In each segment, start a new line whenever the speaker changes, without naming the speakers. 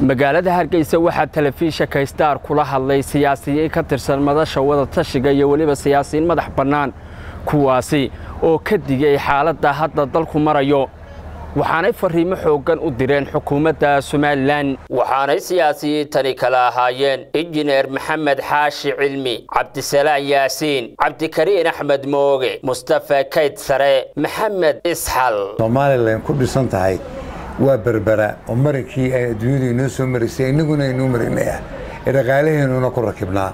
magaalada hargeysa waxaa telefishinka star kula hadlay siyaasiyiin ka tirsan madasha wadatashiga iyo weliba siyaasiyiin madax bannaan kuwaasi oo ka digay xaaladda hadda dalku marayo waxaanay fariimo xooggan u direen xukuumadda somalilan waxaanay siyaasiyiintani kala ahaayeen injineer maxamed xaashi cilmi cabdisalaan yaasiin cabdikariin axmed mooge mustafa kayd sare maxamed isxal
somalilan ku dhisan tahay waa berbera oo marankii ay adduunyadu inoo soo maraysay innaguna aynoo marinaya ee dhaqaalaheenuna ku rakibnaa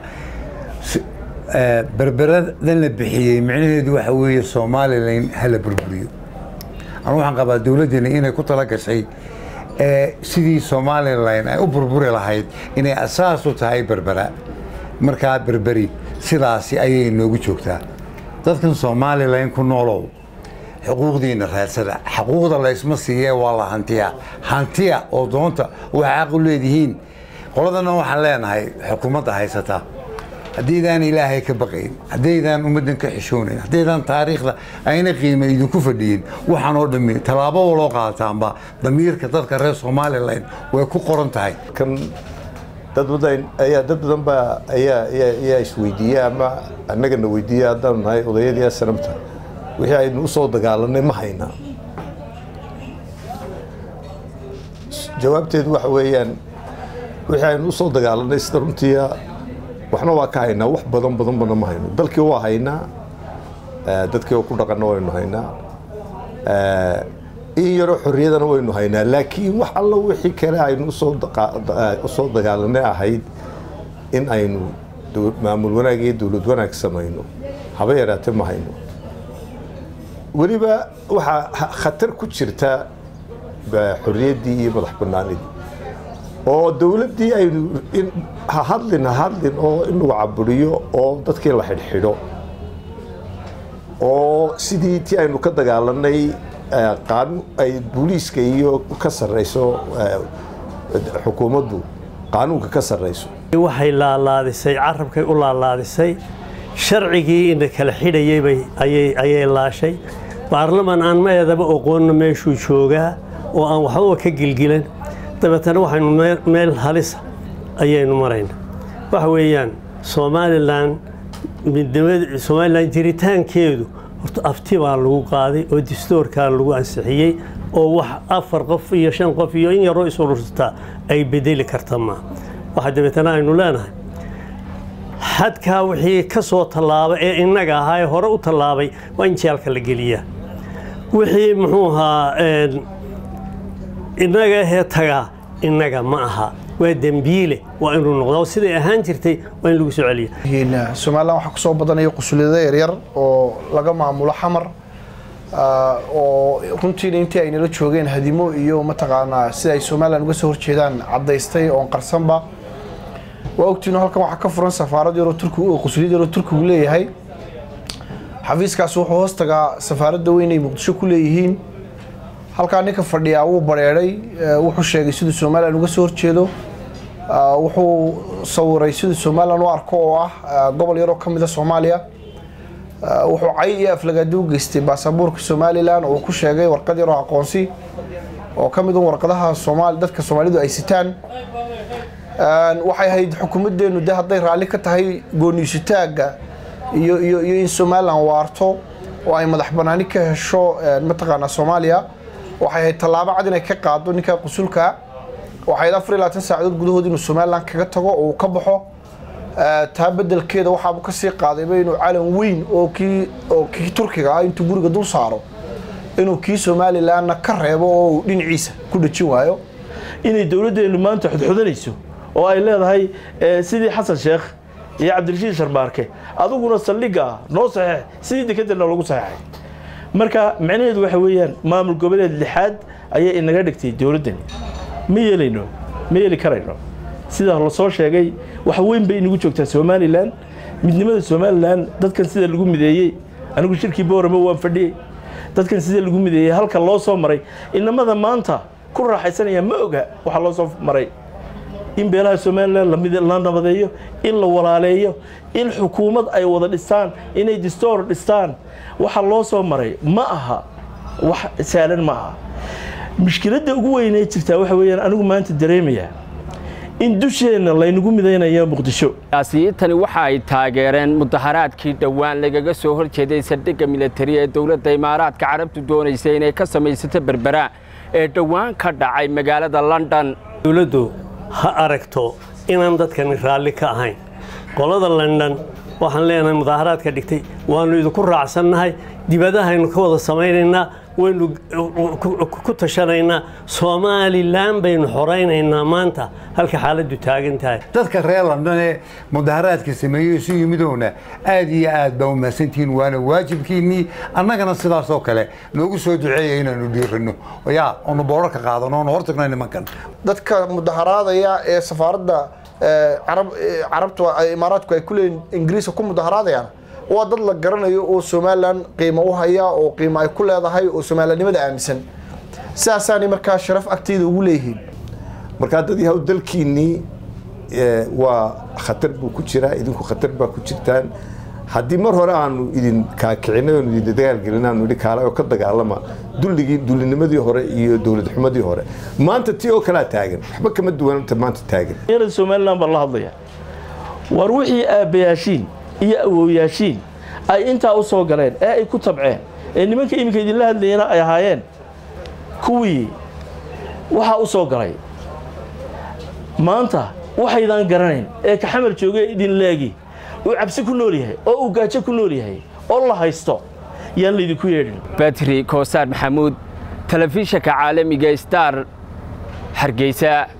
berberadan la bixiyey micnaheedu waxa weeye somalilan hala burburiyo anu waxaan qabaa dowladdeena inay ku tala gashay sidii somalilan ay u burburi lahayd inay asaas u tahay berbera markaa berberi sidaasi ayay noogu joogtaa dadkan somalilan ku noolow xuquuqdiina raadsada xuquuqda laysma siiye waa la hantiya hantiya oo doonta waxaa xaq u leedihiin qoladana waxaan leenahay xukuumadda haysata haddaydaan ilaahay ka baqayn haddaydaan ummaddan ka xishoonayn haddaydaan taariikhda ayna qiima idinku fadhiyin waxaan oo dhammi tallaabo waloo qaataanba damiirka dadka reer somalilan way ku qoran tahay
kan dad badan ayaa dad badan baa ayaa ayaa isweydiiya ama annagana weydiiya haddaan nahay odayadii sanamta wixii aynu u soo dagaalanay ma haynaa jawaabteedu waxa weeyaan wixii aynu u soo dagaalanay sida runtiia waxna waa ka haynaa wax badan badan badna ma hayno dalkii waa haynaa dadkii oo ku dhaqanna waynu haynaa in yaroo xorriyadana waynu haynaa laakiin wax alla wixii kale aynu usoo dagaalanay ahayd in aynu maamul wanaag iyo dowlad wanaag samayno haba yaraatee ma hayno weliba waxaa khatar ku jirta xorriyaddii iyo madax bannaanidii oo dowladdii aynu ha hadlin ha hadlin oo in lagu caburiyo oo dadkii la xidhxidho oo sidii tii aynu ka dagaalanay qaanu ay booliiska iyo ka sarrayso xukuumaddu qaanuunka ka sarrayso
waxay laalaadisay carabkay u laalaadisay sharcigii ina kala xidhayeybay ayay laashay baarlaman aan ma eedaba oqoonna meeshuu joogaa oo aan waxbaba ka gilgilan dabeetana waxaynu meel halisa ayaynu marayna waxa weeyaan somalilan somalilan jiritaankeedu horta afti baa lagu qaaday oo distoorkaa lagu ansixiyey oo wax afar qof iyo shan qof iyo in yaroo isurursataa ay bedeli karta maa waxa dabeetana aynu leenahay xadkaa wixii ka soo tallaaba ee innaga ahaa ee hore u tallaabay waa in jeelka la geliyaa wixii muxuu ahaa innaga ahee tagaa innaga ma aha waa dembiile waa inuu noqdaa siday ahaan jirtay waa in lagu soo celiya
somalilan waxaa kusoo badanaya qusulyada yaryar oo laga maamulo xamar oo runtiina intii ay nala joogeen hadimo iyo mataqaanaa sida ay somalilan uga soo horjeedaan caddaystay oon qarsanba waa ogtiino halkan waxaa ka furan safaarad yaroo turkigu qusulyad yaroo turkigu leeyahay xafiiskaasi wuxuu hoos tagaa safaaradda weyn ay muqdisho ku leeyihiin halkaa ninka fadhiyaa wuu bareeray wuxuu sheegay siduu somalilan uga soo horjeedo wuxuu sawiray siduu somalilan u arko oo ah gobol yaroo ka mida soomaaliya wuxuu cay iyo aflagaadi u geystay baasabuurka somalilan oo ku sheegay warqad yaroo aqoonsi oo ka mid un warqadaha dadka soomaalidu ay sitaan waxay ahayd xukuumaddeenu de hadday raalli ka tahay gooniisutaagga iyo iyo iyo in somalilan waarto oo ay madax banaani ka hesho mataqaanaa soomaaliya waxay ahayd tallaabo cad inay ka qaado ninka qusulka waxay ahayd afar iyo labaatan saacadood gudahood inuu somalilan kaga tago oo uu ka baxo taa bedelkeeda waxaabu kasii qaadayba inuu calan weyn oo kii oo kii turkiga ah intuu guriga dul saaro inuu kii somalilanna ka reebo oo uu dhinaciisa ku dhejin waayo
inay dowladdeenu maanta xudxudanayso oo ay leedahay sidii xasan sheekh iyo cabdirashiid sharmaarke adiguna saldhigga noo saxeex sidii dekedana lagu saxeexay marka micnaheedu waxa weeyaan maamul goboleed lixaad ayay inaga dhigtay dowladdani ma yeelayno ma yeeli karayno sida lasoo sheegay wax weyn bay inagu joogtaa somalilan midnimada somalilan dadkan sida lagu mideeyey anigu shirkii boorama waan fadhiyey dadkan sida lagu mideeyey halka loo soo maray inamada maanta ku raaxaysanaya ma oga waxaa loo soo maray in beelaha somalilan la nabadeeyo in la walaaleeyo in xukuumad ay wada dhistaan inay distoor dhistaan waxa loo soo maray ma aha wax saalan ma aha mushkiladda ugu weynee jirtaa waxa weeyaan anigu maanta dareemaya in dusheenna laynagu midaynayo muqdisho
siyaasiyiintani waxa ay taageereen mudaharaadkii dhowaan lagaga soo hor jeeday saldhigga militari ee dowladda imaaraadka carabtu doonaysay inay ka samaysato berbera ee dhowaan ka dhacay magaalada london
dowladdu ha aragto inaan dadkani raalli ka ahayn qolada london waxaan leenahay mudaaharaadka dhigtay waannu idinku raacsannahay dibadahaynu ka wada samaynaynaa waynu ku tashanaynaa somalilan baynu xoraynaynaa maanta halka xaaladdu taagan tahay
dadka reer london ee mudaharaadka sameeyey isu yimidowna aad iyo aad baa umahadsantihiin waana waajibkiinnii annagana sidaasoo kale noogu soo duceeya inaanu dhiiranno yaa onu boorarka qaadano onu hortagno nimankan
dadka mudaharaadaya ee safaaradda carabtu imaaraadku ay ku leeyihin ingiriiska ku mudaharaadayaan waa dad la garanayo oo somalilan qiimo u haya oo qiimo ay ku leedahay oo somalilanimada aaminsan sidaasaanay markaa sharaf agteyda ugu leeyihiin
markaa dad yahow dalkiinnii waa khatar buu ku jiraa idinku khatar baa ku jirtaan haddii mar hore aanu idin kaakicinay oonu idin dagaalgelin aanu idhi kaala oo ka dagaalama dulligii dullinimadii hore iyo dowlad xumadii hore maanta tii oo kalaa taagan waxba kama duwananta maanta taagan
dhallinyarada somalilan baan la hadlaya war wixii aabbayaashiin iyo awowyaashiin ay intaa u soo galeen ee ay ku tabceen ee nimanka iminka idinla hadlayana ay ahaayeen kuwii waxaa u soo galay maanta waxaydaan garanayn ee kaxamar joogee idin leegi uu cabsi ku nool yahay oo uu gaajo ku nool yahay oo la haysto yaan laydinku yeedhin
batri koosaar maxamuud telefishanka caalamiga star hargeysa